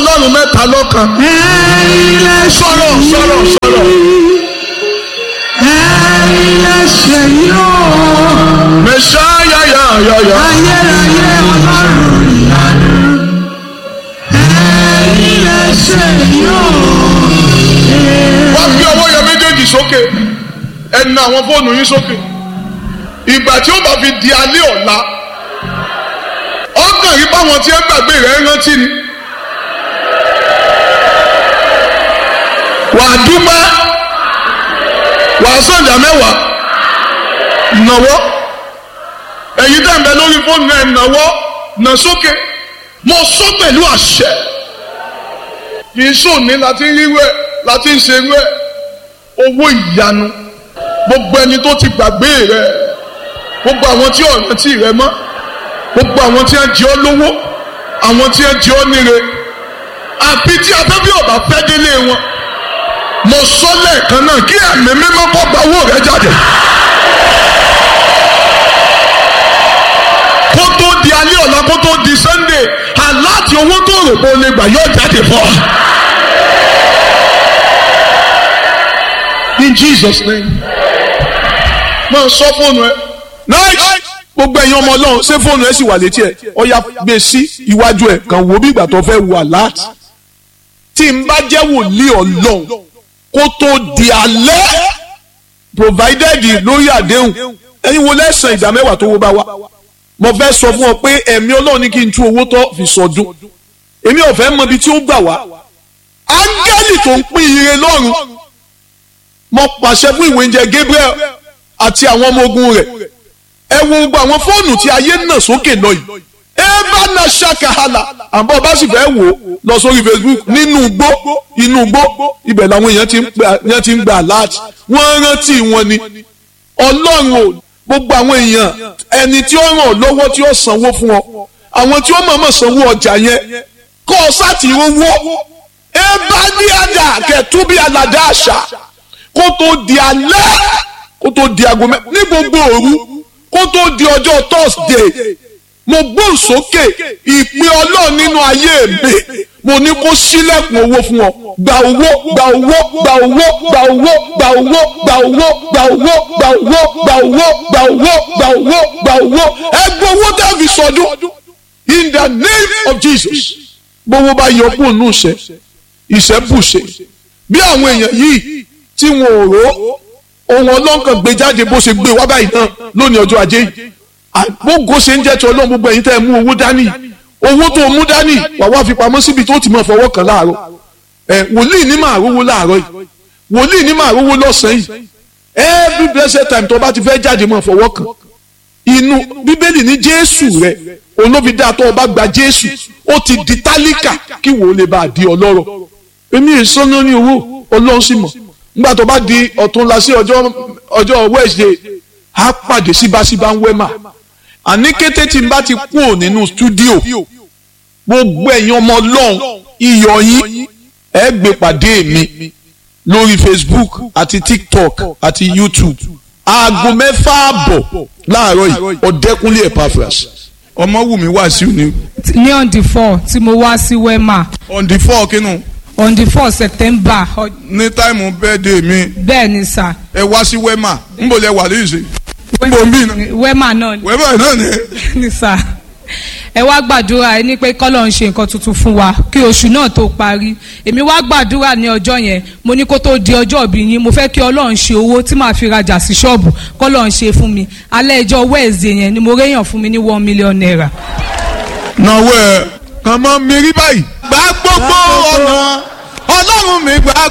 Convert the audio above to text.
ọlọ́run mẹ́ta lọ́kan. ẹ̀yin lẹ ṣe sọ̀rọ̀ sọ̀rọ̀ sọ̀rọ̀. ẹ̀yin lẹ ṣe yóò mẹ̀ṣáyà yà yà yà. ayérayé ọlọ́run ìyanu ẹ̀yin lẹ ṣe yóò. wá gbé ọwọ́ yẹn méjèèjì sókè ẹ na àwọn fóònù yín sókè ìgbà tí ó bá fi di alẹ́ ọ̀la ọkàn yìí báwọn tí ẹ gbàgbé rẹ̀ rántí ni wàá dúpẹ́ wàá sọ̀jà mẹ́wàá nàwọ́ ẹ̀yin tẹ̀ ń bẹ lórí fóònù ẹ̀ nàwọ́ nà sókè mo sọ pẹ̀lú àṣẹ kì í sòní láti ń ríwé láti ń ṣerú ẹ owó ìyanu gbogbo ẹni tó ti gbàgbé rẹ gbogbo àwọn tí ọ̀ràn tí rẹ mọ́ gbogbo àwọn tí wọ́n jẹ ọ́ lówó àwọn tí wọ́n jẹ ọ́ níre àfi tí afẹ́fẹ́ ọ̀bà fẹ́ délé wọn mo sọ lẹ́ẹ̀kan náà kí ẹ̀mí mímọ́ kọ́ gba owó rẹ jáde. kó tó di alẹ́ ọ̀la kó tó di sunday aláàtì owó tó rò pé o lè gbà yóò jáde fún ọ. in jesus name máa sọ fóònù ẹ. nice gbogbo ẹ̀yin ọmọ ọlọ́run ṣé fóònù ẹ sì wà létí ẹ̀ ọ̀ya gbé sí iwájú ẹ̀ kàn wò bí ìgbà tó fẹ́ wà láti. tí n bá jẹ́ wòlíì ọlọ́run kó tó di alẹ́ provided lórí àdéhùn ẹ̀yin wo lẹ́sàn ìdá mẹ́wàá tó wó bá wá. mo fẹ́ sọ fún ọ pé ẹ̀mí ọlọ́run ní kí n tú owó tó fi sọdún èmi ò fẹ́ mọ ibi tí ó gbà wá. áńgẹ́lì tó ń pín ire lọ́run mo pàṣẹ fún ìwé oúnjẹ Gabriel àti àwọn ọmọ ogun rẹ̀ ẹ wo gbogbo àwọn fóònù tí ayé nà sókè lọ yìí eva na ṣàkàhàlà àbọ̀ bá sì fẹ́ wò ó lọ sórí Facebook nínú igbó inú igbó ibẹ̀ làwọn èèyàn ti ń gbà èèyàn ti ń gbà láti wọ́n rántí wọn ni ọlọ́run ò gbogbo àwọn èèyàn ẹni tí ó ràn ọ́ lọ́wọ́ tí ó sanwó fún ọ àwọn tí ó mọ̀ọ́mọ̀ sanwó ọjà yẹn kọ́ ọ sáàtì owó eva ní àdá kẹtùbí aládá àṣà kó tó di alẹ́ kó tó di aago mẹ́ ní gbogbo òru kó tó di ọjọ́ thursday mo gbóhùn sókè ìpín ọlọ́run nínú ayé mi mo ní kó sílẹ̀kùn owó fún ọ gba owó gba owó gba owó gba owó gba owó gba owó gba owó gba owó gba owó gba owó gba owó gba owó ẹ gbọ́ owó tẹ́ fi sọdún in the name of jesus gbowó bá yọ kúrò nù sẹ ìṣẹ́bùṣe bí àwọn èèyàn yìí tí wọn ò rò ohun ọlọ́nkàn gbé jáde bó ṣe gbé wá báyìí náà lónìí ọjọ́ ajé yìí àgbógo ṣe ń jẹ́ ti ọlọ́run gbogbo ẹ̀yin tẹ́ ẹ mú owó dání owó tó mú dání wà wá fi pamọ́ síbi tó ti máa fọwọ́ kàn láàárọ̀ ẹ wòlíì ní máa rówó láàárọ̀ yìí wòlíì ní máa rówó lọ́sàn-án yìí every blessed time tó bá ti fẹ́ jáde máa fọwọ́ kàn inú bíbélì ní jésù rẹ òun ló fi dá tó o bá gba jésù ó ti di tálíkà kí wò ó lè bá a di ọlọ́rọ̀ èmi èso náà ní owó ọlọ́run sì mọ̀ nígbà tó bá di ọ̀túnla sí ọjọ́ ọjọ́ wednesday á pàdé síbáṣíbá ń wẹ́mà àní kété tí n bá ti kú ò nínú stúdíò gbogbo ẹ̀yin ọmọ ọlọ́run iyọ̀ yín ẹ gbé pàdé mi lórí facebook àti tiktok àti youtube aago mẹ́fà àbọ̀ láàárọ̀ yìí ọ̀dẹ́kunlé epaphras ọmọwùmí wàásù ni ní on the four tí mo wá sí wema on the four kínú on the four september ọ- ní táìmù bẹ́ẹ̀dẹ̀ mi bẹ́ẹ̀ ni sà ẹ wá sí wema nbọ lẹ wà lóyún sí nbọ ń bí iná wema náà ni- wema náà ni ni sà ẹ wá gbàdúrà ẹ ní pé kọ́lọ̀ ń ṣe nǹkan tuntun fún wa kí oṣù náà tó parí èmi wá gbàdúrà ní ọjọ́ yẹn mo ní kó tó di ọjọ́ ìbí yín mo fẹ́ kí ọlọ́run ṣe owó tí màá fi rajà sí ṣọ́ọ̀bù kọ́lọ̀ ń ṣe fún mi alẹ́ ẹjọ́ wẹ́ẹ̀zẹ̀ yẹn ni mo réyàn fún mi ní one million naira. náwó ẹ kàn mọ́ mi rí báyìí. gbà gbogbo ọ̀nà ọlọ́run mi gbà